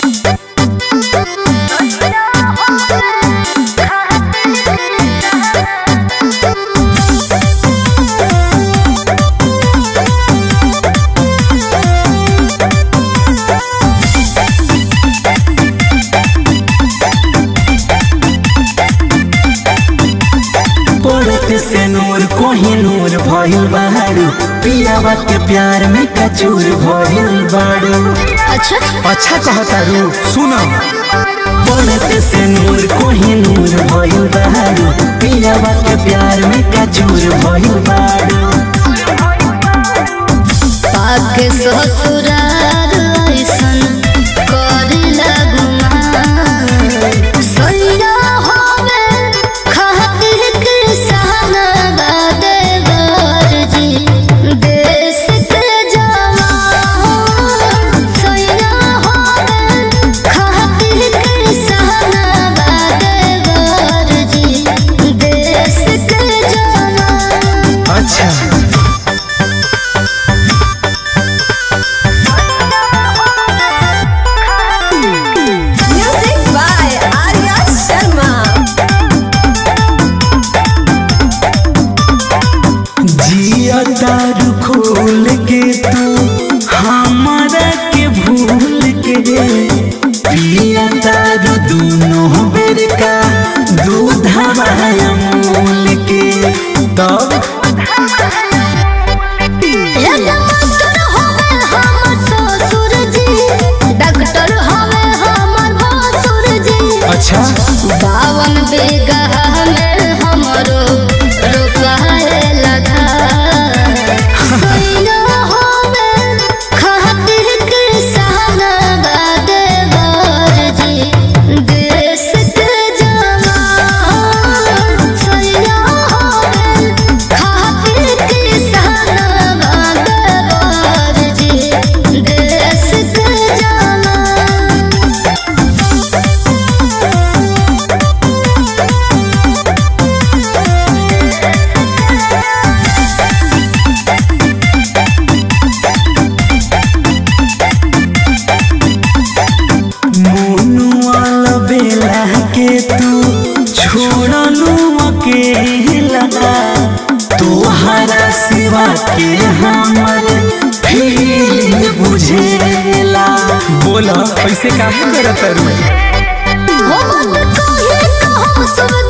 पड़त से नूर कोही नूर भइल बाड़ू पियावा के प्यार में कचूर भइल बाड़ू अच्छा अच्छा कहतारू सुनो पड़त से नूर कोही नूर भइल बाड़ू पियावा के प्यार में कचूर भइल बाड़ू पाके ससुरार ऐसन करिला गुमान सैया होवे खातिर के सहाना बादे बरजी देश के जवान सैया होवे खातिर के सहाना बादे बरजी देश के जवान अच्छा Music by Arya Sharma. जिया दारू खोल के तू हमारा के भूल के पिया दारू दोनों बेर का दूध अमूल के तब डॉक्टर होवे हमर ससुर जी डॉक्टर होवे हमर भसुर जी अच्छा बावन बीघा में हमरो रोपाए लगा सैया होवे खातिर के सहाना बादे बरजी देश के जवान सैया होवे खातिर के सहाना बादे बरजी देश के जवान मोनुआ बेला के तू छोड़लू अकेला तोहरा सिवा के हमर फीलिंग बुझेला बोला कैसे काहे करत हो मत कहे कहम सब